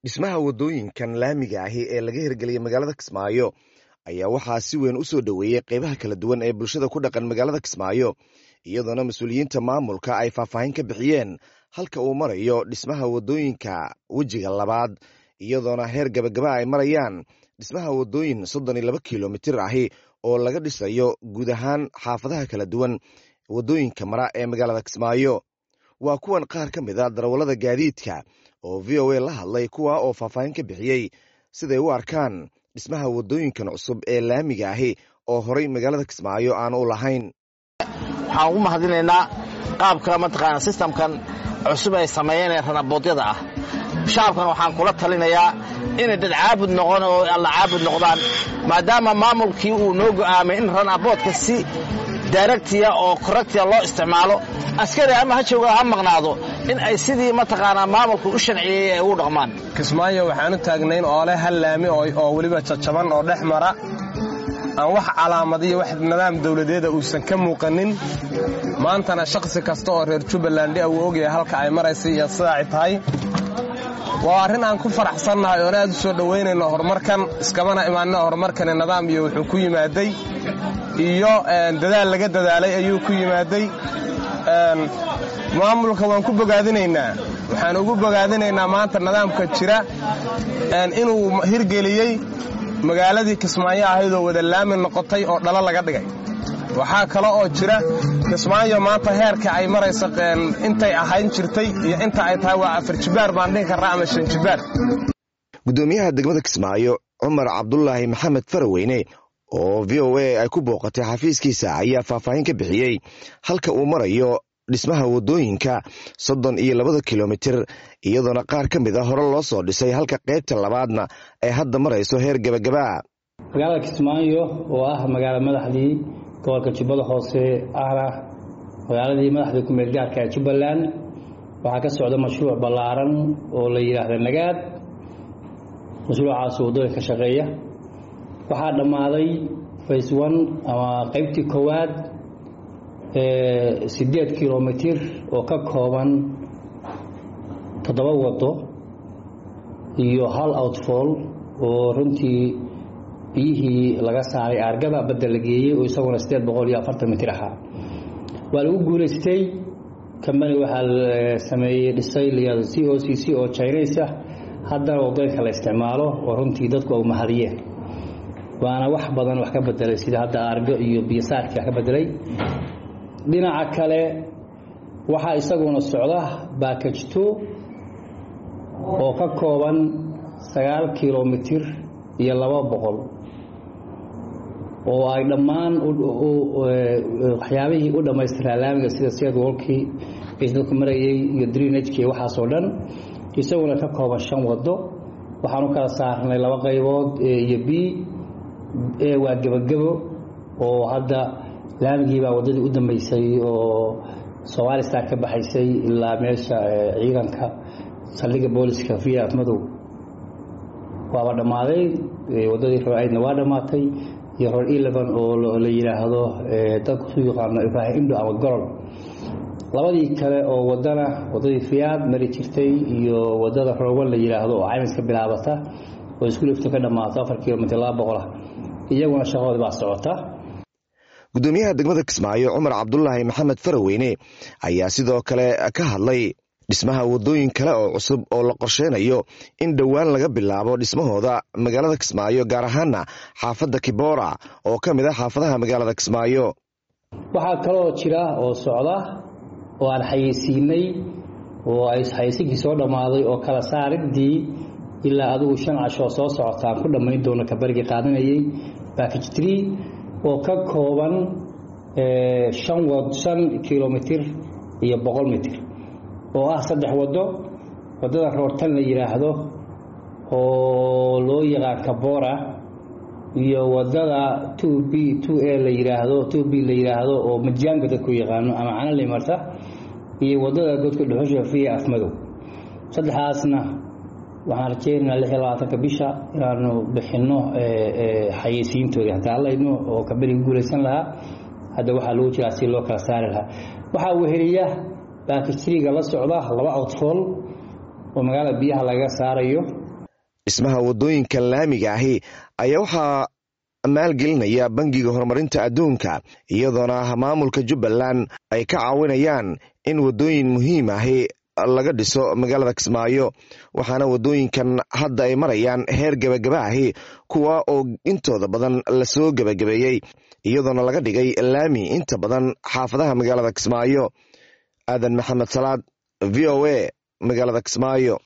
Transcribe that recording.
dhismaha waddooyinkan laamiga ahi ee laga hirgeliyey magaalada kismaayo ayaa waxaa si weyn u soo dhoweeyey qeybaha kala duwan ee bulshada ku dhaqan magaalada kismaayo iyadoona mas-uuliyiinta maamulka ay faahfaahin ka bixiyeen halka uu marayo dhismaha waddooyinka wejiga labaad iyadoona heer gabagaba ay marayaan dhismaha waddooyin soddon iyo laba kilomitir ahi oo laga dhisayo guud ahaan xaafadaha kala duwan waddooyinka mara ee magaalada kismaayo waa kuwan qaar ka mid a darawallada gaadiidka oo v o a la hadlay kuwa oo faahfaahin ka bixiyey siday u arkaan dhismaha waddooyinkan cusub ee laamiga ahi oo horay magaalada kismaayo aan u lahayn waxaan ugu mahadinaynaa qaabka mataqaana sistamkan cusub ay sameeyeen ee ranaboodyada ah shacabkan waxaan kula talinayaa inay dad caabud noqon oo alla caabud noqdaan maadaama maamulkii uu noo go'aamay in ranaboodka si daaragtiya oo koragtiya loo isticmaalo askari ama ha jooga ha maqnaado in ay sidii mataqaanaa maamulku u sharciyey ay ugu dhaqmaan kismaayo waxaan u taagnayn oole hal laami oo weliba jajaban oo dhex mara aan wax calaamadiyo wax nidaam dawladeeda uusan ka muuqanin maantana shakhsi kasta oo reer jubbaland uu ogyahay halka ay maraysa iyo sidaa ay tahay waa arrin aan ku faraxsannahay oon aad u soo dhowaynayno horumarkan iskamana imaanina horumarkani nidaam iyo wuxuu ku yimaaday iyo dadaal laga dadaalay ayuu ku yimaaday maamulka waan ku bogaadinaynaa waxaan ugu bogaadinaynaa maanta nidaamka jira inuu hirgeliyey magaaladii kismaayo ahaydoo wada laami noqotay oo dhalo laga dhigay waxaa kale oo jira kismaayo maanta heerka ay marayso intay ahayn jirtay iyo inta ay tahay waa afar jibaar baan dhihi karraa ama shan jibaar guddoomiyaha degmada kismaayo cumar cabdulaahi maxamed faraweyne oo v o a ay ku booqatay xafiiskiisa ayaa faahfaahin ka bixiyey halka uu marayo dhismaha waddooyinka soddon iyo labada kilomitir iyadoona qaar ka mid a hore loo soo dhisay halka qaybta labaadna ay hadda marayso heer gebagaba magaalada kismaayo oo ah magaalo madaxdii gobolka jubbada hoose ahna magaaladii madaxdii ku-meel gaarka ee jubbaland waxaa ka socda mashruuc ballaaran oo la yidhaahda nagaad mashruucaas waddooyinka shaqeeya waxaa dhammaaday fays one ama qaybtii koowaad siddeed kilomitir oo ka kooban toddoba waddo iyo hal outfall oo runtii biyihii laga saaray aargada badda la geeyey oo isaguna siddeed boqol iyo afartan mitir ahaa waa lagu guulaystay kambani waxaa sameeyey dhisay layado c o c c oo jines ah haddana waddooyinka la isticmaalo oo runtii dadku ay mahadiyeen waana wax badan wax ka bedelay sida hadda aargo iyo biyosaarkii wax ka bedelay dhinaca kale waxaa isaguna socda baakaj two oo ka kooban sagaal kilomitir iyo laba boqol oo ay dhammaan waxyaabihii u dhammaystiraa laamiga sida seedwalkii dadku marayey iyo drenagki waxaasoo dhan isaguna ka kooban shan waddo waxaan u kala saarnay laba qaybood a iyo b e waa gebagebo oo hadda laamigiibaa waddadii u dambeysay oo somaalistan ka baxaysay ilaa meesha ciidanka saldhigga booliska viat madow waaba dhammaaday waddadii roor aidna waa dhammaatay iyo roor eleven oo la yidhaahdo dadku su yaqaano ibraahim indo ama gorol labadii kale oo waddana waddadii fiyaad mari jirtay iyo waddada roorwan la yidhaahdo oo caymis ka bilaabata oo isku lifto ka dhammaato afar kilomitr laba boqolah iyaguna shaqadoodi baa socota guddoomiyaha degmada kismaayo cumar cabdulaahi maxamed faraweyne ayaa sidoo kale ka hadlay dhismaha waddooyin kale oo cusub oo la qorsheynayo in dhowaan laga bilaabo dhismahooda magaalada kismaayo gaar ahaana xaafadda kibora oo ka mid ah xaafadaha magaalada kismaayo waxaa kaloo jira oo socda oo aan xayeysiinay oo ay xayeysinkii soo dhammaaday oo kala saaridii ilaa adigu shan cashoo soo socota aan ku dhammayn doono kabarigii qaadanayay baakaj tree oo ka kooban shan wad shan kilomitir iyo boqol mitir oo ah saddex waddo waddada roortan la yidhaahdo oo loo yaqaan kabora iyo waddada two b two a la yidhaahdo two b la yidhaahdo oo majaanga dadku yaqaano ama canali marta iyo waddada godka dhuxusha fiya afmadow saddexdaasna waxaan rajeynaynaa lix iyo labaatanka bisha inaanu bixinno xayeysiintoodii haddaan layno oo kaberi ku guulaysan lahaa hadda waxaa lagu jiraa si loo kala saari lahaa waxaa weheliya baakijriga la socda laba outfall oo magaalada biyaha lagaga saarayo dhismaha waddooyinkan laamiga ahi ayaa waxaa maalgelinaya bangiga horumarinta adduunka iyadoona maamulka jubbaland ay ka caawinayaan in waddooyin muhiim ahi laga dhiso magaalada kismaayo waxaana waddooyinkan hadda ay marayaan heer gebagaba ahi kuwa oo intooda badan lasoo gebagabeeyey iyadoona laga dhigay laami inta badan xaafadaha magaalada kismaayo aadan maxamed salaad v o a magaalada kismaayo